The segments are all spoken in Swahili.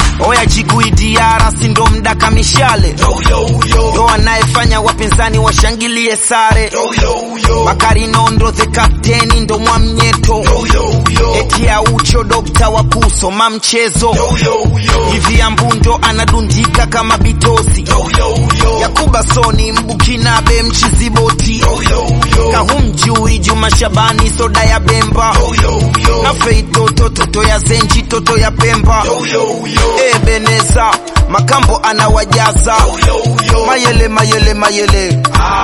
oya jiguidiara sindo mdaka mishale ndo anayefanya wapinzani washangilie sare bakari nondo the kapteni ndo mwamnyeto eti ya ucho dokta wa kusoma mchezo hivi ya mbundo anadundika kama bitosi yakuba soni mbukinabe mchiziboti kahumjui juma shabani soda ya bemba na feitoto toto ya zenji toto ya pemba ebeneza makambo anawajaza mayele mayele mayele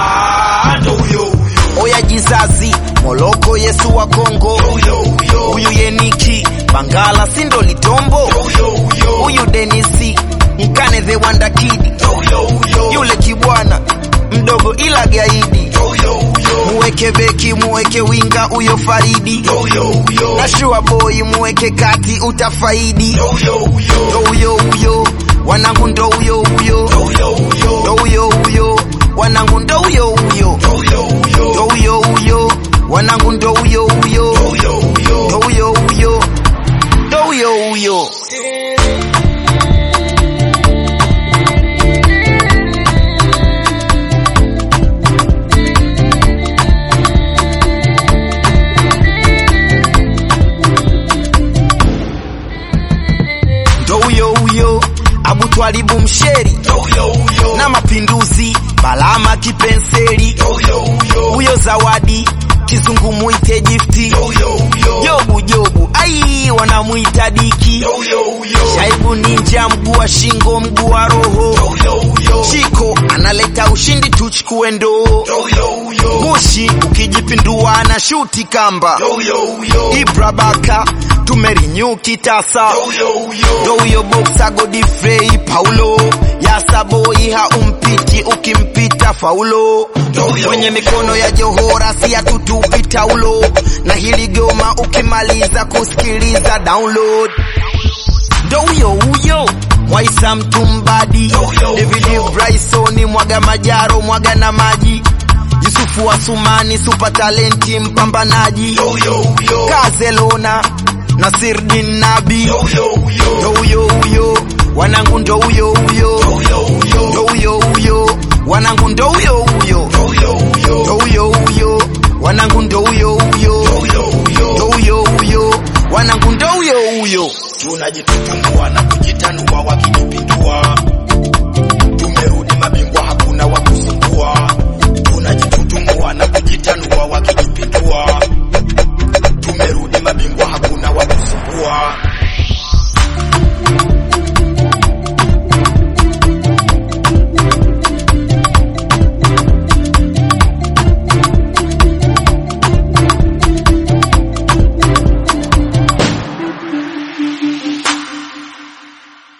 oya jizazi moloko yesu wa kongo huyu yeniki bangala sindo litombo huyu denisi mkane the wanda kidi yule kibwana mdogo ila gaidi muweke beki muweke winga huyo faridi nashua boy muweke kati utafaidi ndo huyo huyo wanangu ndo huyo huyo ndo huyo huyo wanangu ndo huyo huyo ndo huyo huyo wanangu ndo huyo huyo ndo huyo huyo ndo huyo huyo ndo huyo huyo abutwalibu msheri na mapinduzi balama kipenseli huyo zawadi kizungu muite gifti jobu jobu ai wanamuita diki shaibu ninja mguu wa shingo mguu wa roho chiko analeta ushindi tuchukue ndoo bushi ukijipindua na shuti kamba ibra baka tumerinyu kitasa ndo huyo boksa godifrey paulo yasaboi haumpiti ukimpita faulo kwenye mikono ya johora si atutupi taulo na hili goma ukimaliza kusikiliza download ndo huyo huyo mwaisa mtumbadi david bryson mwaga majaro mwaga na maji yusufu wa sumani super talenti mpambanaji kazelona nasirdin nabi ndo huyo huyo wanangu ndo huyo huyo ndo huyo huyo wanangu ndo huyo huyo ndo huyo huyo wanangu ndo huyo huyo ndo huyo huyo wanangu ndo huyo huyo tunajitutumua